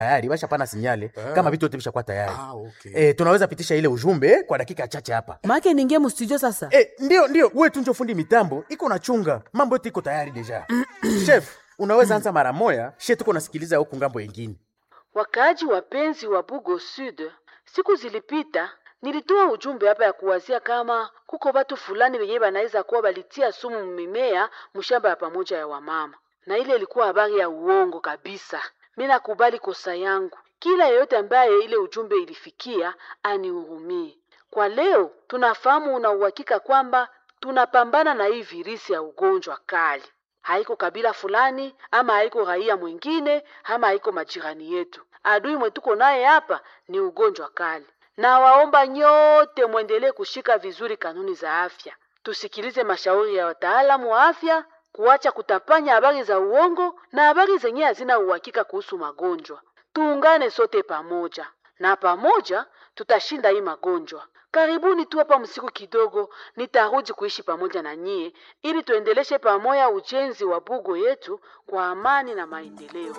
tayari bashapana sinyale kama vitu yote vishakuwa tayari Ah, okay. eh, tunaweza pitisha ile ujumbe kwa dakika chache hapa make ningie mustudio sasa eh, ndio ndio wewe tunjo fundi mitambo iko na chunga mambo yote iko tayari deja chef unaweza anza mara moya she tuko nasikiliza huku ngambo yengine Wakaaji wapenzi wa Bugo Sud, siku zilipita nilitoa ujumbe hapa ya kuwazia kama kuko watu fulani wenye banaweza kuwa balitia sumu mimea mshamba ya pamoja ya wamama, na ile ilikuwa habari ya uongo kabisa. Mi nakubali kosa yangu. Kila yeyote ambaye ile ujumbe ilifikia anihurumie. Kwa leo tunafahamu una uhakika kwamba tunapambana na hii virisi ya ugonjwa kali haiko kabila fulani ama haiko raia mwingine ama haiko majirani yetu. Adui mwetuko naye hapa ni ugonjwa kali, na waomba nyote mwendelee kushika vizuri kanuni za afya, tusikilize mashauri ya wataalamu wa afya, kuacha kutapanya habari za uongo na habari zenye hazina uhakika kuhusu magonjwa. Tuungane sote pamoja, na pamoja tutashinda hii magonjwa. Karibuni tu hapa msiku kidogo, nitarudi kuishi pamoja na nyie ili tuendeleshe pamoja ujenzi wa bugo yetu kwa amani na maendeleo.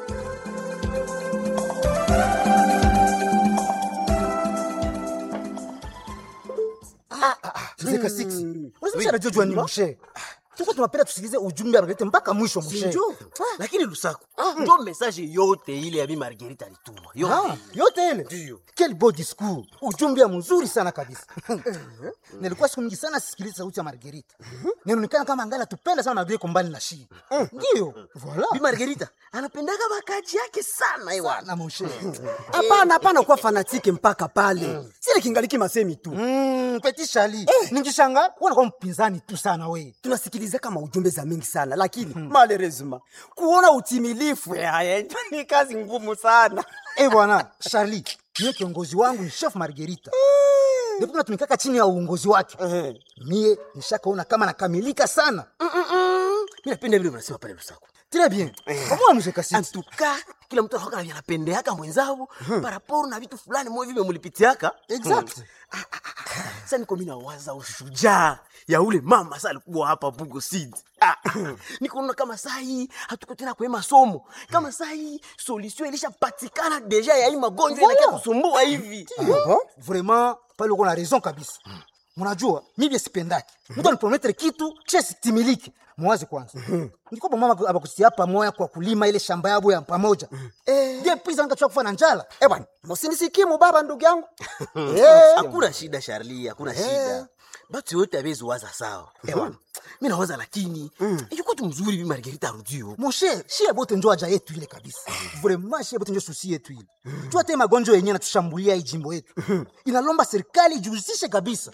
Zeka 6. Unasema anajua ni mshe. Tuko tunapenda tusikilize ujumbe abalete mpaka mwisho mshe. Sinjo. Lakini Lusaku, ndo message yote ile ya Bi Margarita alituma. Ah, Yote. yote ile. Ndio. Quel beau discours. Ujumbe ya mzuri sana kabisa. Nilikuwa siku mingi sana sisikiliza sauti ya Margarita. Ninaonekana kama angala tupenda sana Margarita kombali na shi. Ndio. Bi Voilà. Margarita anapendaga bakaji yake sana ewa. Na mshe. hapana hapana kuwa fanatike mpaka pale sile kingaliki masemi tu Mm, Petit Charlie. Ningishanga wana kwa mpinzani tu sana we. tunasikiliza kama ujumbe za mingi sana lakini malerezima kuona utimilifu yaye ni kazi ngumu sana Eh bwana, Charlie, niye kiongozi wangu ni chef Margarita. Ndipo natumikaka chini ya uongozi wake. Mie nishakaona kama nakamilika sana. Mimi napenda vile unasema pale Lusaku. Très bien. Kama mzee kasi. Antuka kila mtu anakuwa anapendeaka mwenzao paraporo na vitu fulani mwe vile mulipitiaka. Exact. Sasa niko mimi nawaza ushujaa ya ule mama sasa alikuwa hapa Bugo Seed. Ah, nikuona kama saa hii hatuko tena kwa masomo. Kama saa hii solution ilishapatikana deja ya hii magonjwa Voilà. inakia kusumbua hivi. Bon, vraiment pale uko na raison kabisa. Mnajua mimi sipendaki. Mtu anipromettre kitu kisha sitimiliki. Mwazi kwanza. Ndiko mama abakusia pamoja kwa kulima ile shamba yabo ya pamoja. Eh, ndiye pisa nikachoka kufa na njala. eh bwana musinisikimu baba ndugu yangu Hakuna shida Charlie, hakuna shida. Batu yote abezi waza sawa. Ewa. Mimi nawaza lakini yuko tu mzuri Bi Margarita arudio. Moshe, shie bote njo aja yetu ile kabisa. Vraiment shie bote njo susi yetu ile. Jua te magonjwa yenyewe natushambulia hii jimbo yetu. Inalomba serikali ijihusishe kabisa.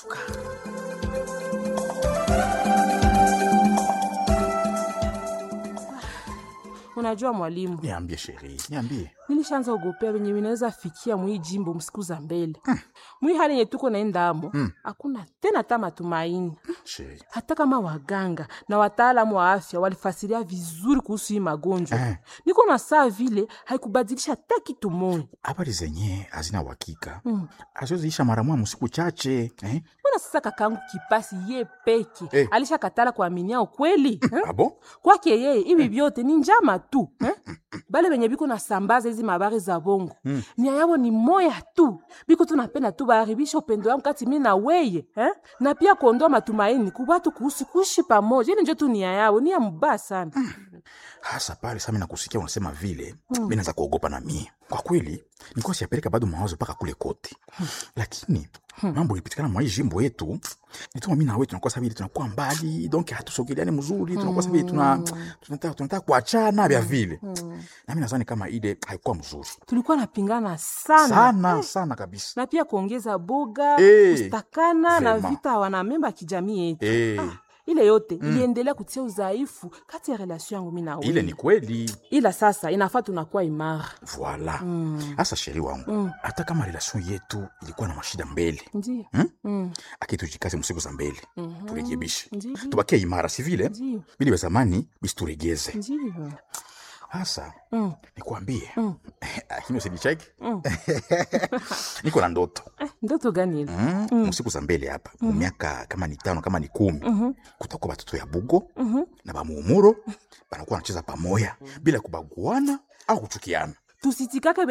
unajua mwalimu niambie sheri niambie nilishaanza ogopea venye vinaweza fikia mwii jimbo msiku za mbele mwii hali yenye tuko naendamo hakuna tena ta matumaini sheri hata kama waganga na wataalamu wa afya walifasiria vizuri kuhusu hii magonjwa Eh. niko na saa vile haikubadilisha hata kitu moja habari zenye hazina uhakika azoziisha mara moja msiku chache eh? mbona sasa kakangu kipasi ye peke Eh. alishakatala kuaminia ukweli eh? abo kwake yeye hivi vyote ni njama tu eh? bale benye biko na sambaza hizi mabari za bongo nia yabo ni moya tu biko tunapenda tu baharibisha upendo wangu kati mi na weye eh? na pia kuondoa matumaini kubatu kuhusu kuishi pamoja ili njo tu nia yabo nia mubaya sana hasa pale sami nakusikia unasema vile mm. mi naanza kuogopa na mie kwa kweli nikuwa siyapeleka bado mawazo mpaka kule kote lakini mambo ilipitikana mwa hii jimbo yetu nituma mi nawe tunakuwa sabili tunakuwa mbali donc hatusogeleani mzuri tunakuwa sabili tuna, tunataka tunataka kuachana vya vile nami nazani kama ile haikuwa mzuri tulikuwa napingana sana, sana sana kabisa na pia kuongeza boga Eh, kustakana na vraiment. vita wanamemba ya kijamii yetu Eh, ile yote iliendelea kutia udhaifu kati ya relasio yangu mi na wewe. ile ni kweli ila sasa inafaa tunakuwa imara voila hasa sheri wangu hata kama relation yetu ilikuwa na mashida mbele ndio aki tujikaze msiku za mbele turekebishe Ndiyo. tubakie imara si vile Ndiyo. bili vya zamani bisi turegeze ndio hasa nikuambie lakini usinicheki niko na ndoto eh, ndoto gani ile Mm, msiku za mbele hapa mu miaka kama ni tano kama ni kumi kutakuwa batoto ya bugo na bamuumuro banakuwa wanacheza pamoya bila kubaguana au kuchukiana tusitikake